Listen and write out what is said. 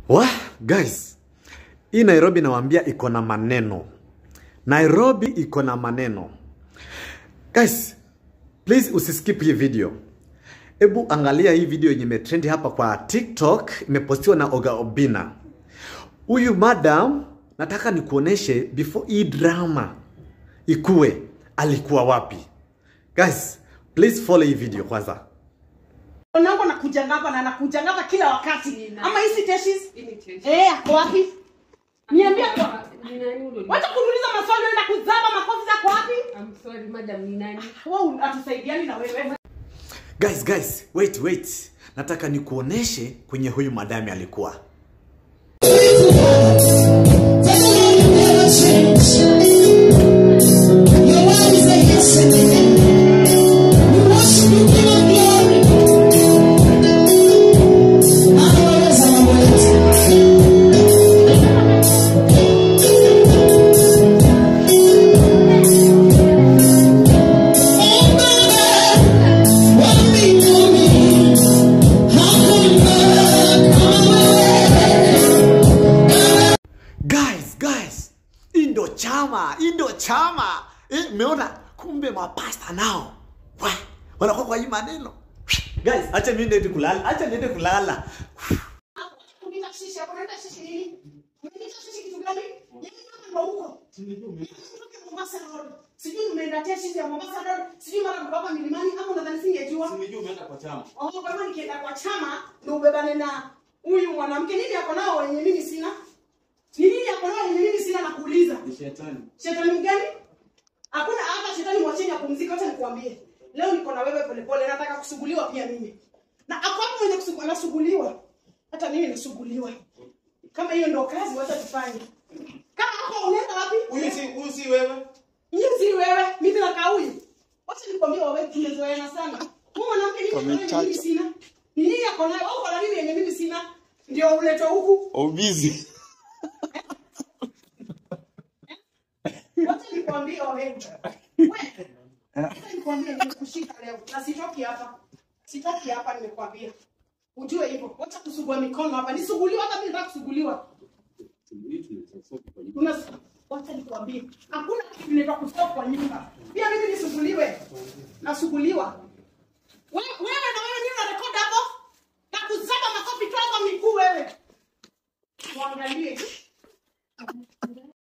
Wah, guys, hii Nairobi nawaambia iko na maneno. Nairobi iko na maneno. Guys, please usiskip hii video. Hebu angalia hii video yenye imetrend hapa kwa TikTok, imepostiwa na Oga Obina. Huyu madam nataka nikuoneshe before hii drama ikue alikuwa wapi. Guys, please follow hii video kwanza. Mwanangu anakujanga hapa na anakujanga hapa kila wakati. Nina- Ama hizi teshes? Hii ni test. Eh, ako wapi? Niambie kwa. Ni nani huyo? Wacha kuniuliza maswali unaenda kuzaba makofi zako wapi? I'm sorry madam, ni nani? Wewe atusaidiani na wewe. Guys, guys, wait, wait. Nataka nikuoneshe kwenye huyu madami alikuwa. Guys, guys, hii ndo chama, hii ndo chama. Eh, meona kumbe mapasta nao Wa, wanakuwa kwa hii maneno. Guys, acha mimi niende kulala, acha niende kulala. Unita shishi hapo, unita shishi nini? Unita shishi kitu gani? Yeye kama ndo huko. Kutoka Mombasa Road. Sijui umeenda teshes ya Mombasa Road. Sijui mara mkapa milimani ama unadhani singejua? Nimejua umeenda kwa chama. Oh, kwa hivyo nikienda kwa chama ndio ubebane na huyu mwanamke. Nini ako nao wenye mimi sina? Ni nini ako nao wenye mimi sina nakuuliza? Ni shetani. Shetani mgani? Hakuna hata shetani mwacheni apumzike, acha nikuambie. Leo niko na wewe polepole, nataka kusuguliwa pia mimi. Na ako hapo mwenye kusugu- anasuguliwa. Hata mimi nasuguliwa. Kama hiyo ndo kazi, wacha tufanye. Kama hapo unaenda wapi? Huyu si huyu si wewe. Mimi si wewe, mimi na kauyu. Wacha nikwambie wewe tumezoeana sana. Huyu mwanamke nini ako nayo yenye mimi sina? Ni nini ako nayo? Au kuna nini yenye mimi sina? Ndio uletwe huku. Obizi. Wacha nikwambie wewe. Wewe. Wacha nikwambie nimekushika leo na sitoki hapa. Sitoki hapa nimekwambia. Ujue hivyo. Wacha kusugua mikono hapa. Nisuguliwa hata mimi nataka kusuguliwa. Una wacha nikwambie. Hakuna kitu kinaitwa kustop kwa nyumba. Pia mimi nisuguliwe. Nasuguliwa. Wewe wewe na wewe nini unarekodi hapo? Na kuzaba makofi tu hapa miguu wewe. Tuangalie.